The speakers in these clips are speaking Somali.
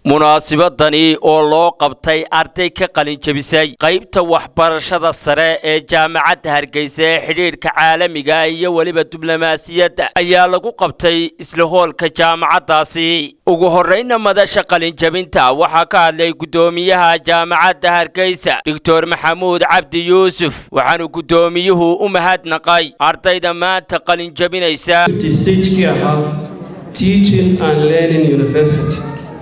munaasibadani oo loo qabtay arday ka qalin jebisay qaybta waxbarashada sare ee jaamacadda hargeysa ee xidhiidhka caalamiga iyo weliba diblomaasiyadda ayaa lagu qabtay isla hoolka jaamacaddaasi ugu horrayna madasha qalinjebinta waxaa ka hadlay guddoomiyaha jaamacadda hargeysa doctor maxamuud cabdi yuusuf waxaanu guddoomiyuhu u mahadnaqay ardayda maanta qalinjebinaysa stagekii ahaa teaching and learning university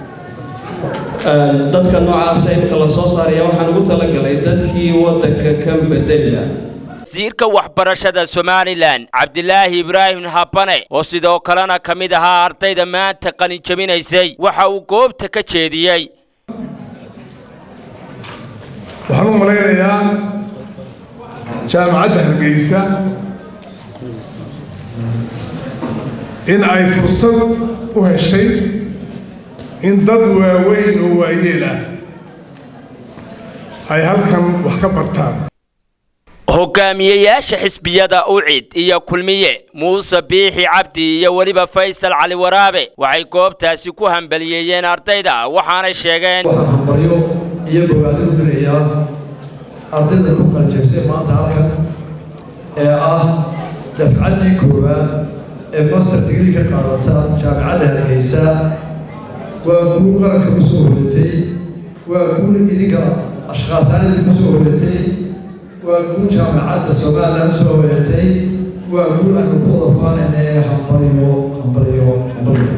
dadka noocaasa imika la soo saaraya waxaan ugu talagalay dadkii waddanka ka bedela wasiirka waxbarashada somalilan cabdilaahi ibraahim habane oo sidoo kalena ka mid ahaa ardayda maanta qalinjebinaysay waxa uu goobta ka jeediyey waxaan u malaynayaa jaamacadda hargeysa in ay fursad u heshay in dad waaweyn oo waayeel ah ay halkan wax ka bartaan hogaamiyeyaasha xisbiyada ucid iyo kulmiye muuse biixi cabdi iyo weliba faysal cali waraabe waxay goobtaasi ku hambaliyeeyeen ardayda waxaanay sheegeen waxaan hambaryo iyo bogaadin u dirayaa ardayda ku qalanjebsay maanta halkan ee ah dafcaddii koowaad ee master digri ka qaadata jaamacadda hargeysa waa guul qaranka ku soo hodatay waa guul idinka ashkhaasaanida ku soo hodatay waa guul jaamacadda somalilan soo hodatay waa guul aanu ku wada faanayna ee hambaliyo hambaliyo hambaliyo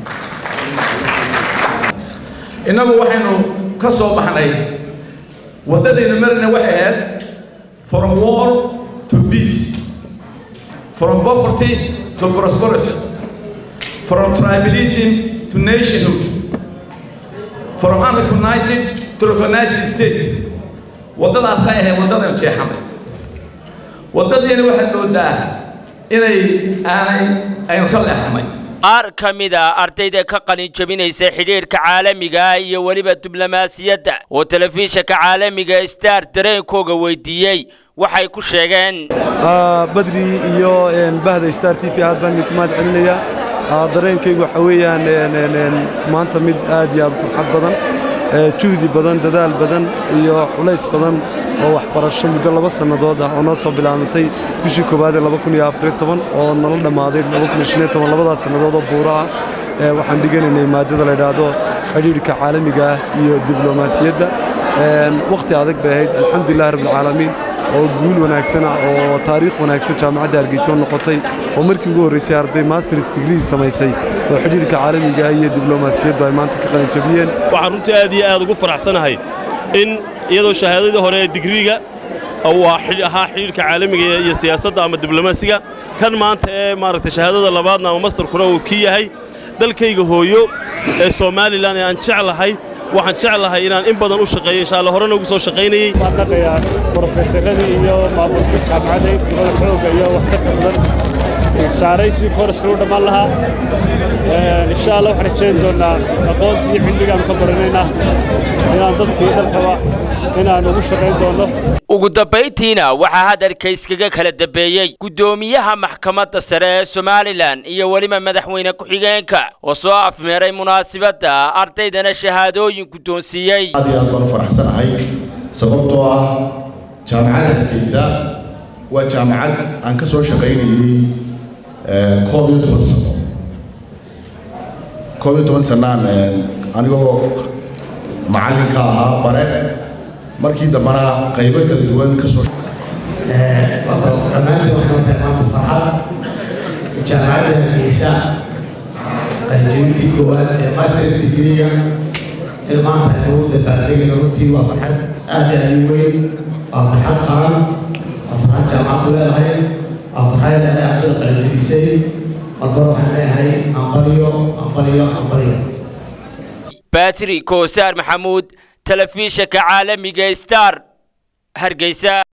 innagu waxaynu ka soo baxnay waddadaynu marina waxay ahayd from war to peace from poverty to prosperity from tribalism to nationhood from unrecognizing to recognizing state waddadaasay ahayd waddadaynu jeexanay waddadiina waxaad moodaa inay aanay aynu ka leexanay qaar ka mid a ardayda ka qalin jebinaysa xidhiidhka caalamiga iyo weliba diblomaasiyadda oo telefishinka caalamiga star dareenkooga weydiiyey waxay ku sheegeen badri iyo bahda star t v aad baan idinku mahad celinayaa dareenkaygu waxa weeyaan maanta mid aad iyo aad farxad badan juhdi badan dadaal badan iyo culays badan oo waxbarasho muddo laba sannadood ah oo noo soo bilaabantay bishii koowaad ee oo nala dhammaaday labadaas sannadood oo buura ah waxaan dhiganaynay maadada la idhaahdo xidhiidhka caalamiga ah iyo diblomaasiyadda wakhti adag bay ahayd alxamdulilah rabbilcaalamiin oo guul wanaagsana oo taariikh wanaagsan jaamacadda hargeysa u noqotay oo markii ugu horraysay arday masters digrii samaysay oo xidhiidhka caalamiga iyo diblomaasiyaddu ay maanta ka qalanjabiyeen waxaan runtii aad iyo aad ugu faraxsanahay in iyadoo shahaadadii hore ee digriiga uu ahaa xidhiidhka caalamiga iyo siyaasadda ama diblomaasiga kan maanta ee maaragtay shahaadada labaadna ama mastarkuna uu ki yahay dalkayga hooyo ee somalilan ee aan jeclahay waxaan jeclahay inaan in badan u shaqeeyo insha alla horena ugu soo shaqaynayey waan dhaqayaa brofesaradii iyo maamulka jaamacadda dibada xooga iyo waxtarka badan saaray si kooraska u dhammaan lahaa insha allah waxaan rajayn doonnaa aqoontii iyo cilmigaan ka baranaynaa inaan dadkii dalkaba inaan ugu shaqayn doonno ugu dambayntiina waxaa hadalka iskaga kala dambeeyey guddoomiyaha maxkamadda sare ee somalilan iyo weliba madaxweyne ku-xigeenka oo soo afmeeray munaasibadda ardaydana shahaadooyin guddoonsiiyey aad iyo aad baan u faraxsanahay sababtoo ah jaamacadda hargeysa waa jaamacad aan ka soo shaqaynayey koob iyo toban sano koob iyo toban sanaan anigoo macallinka ahaa bare markii dambana qaybo kala duwan ka soo dhammaantiin waxay tahay maanta farxad jaamacadda hargeysa qalinjebintii koowaad ee masters digriga in maanta aynu dabaaldegayno runtii waa farxad aad iyo aad u weyn waa farxad qaran waa farxad jaamacaddu leedahay waa farxad leedahay ardada qalinjebisay markore waxaan leeyahay ambaliyo ambaliyo ambaliyo batri koosaar maxamuud telefishinka caalamiga star hargeysa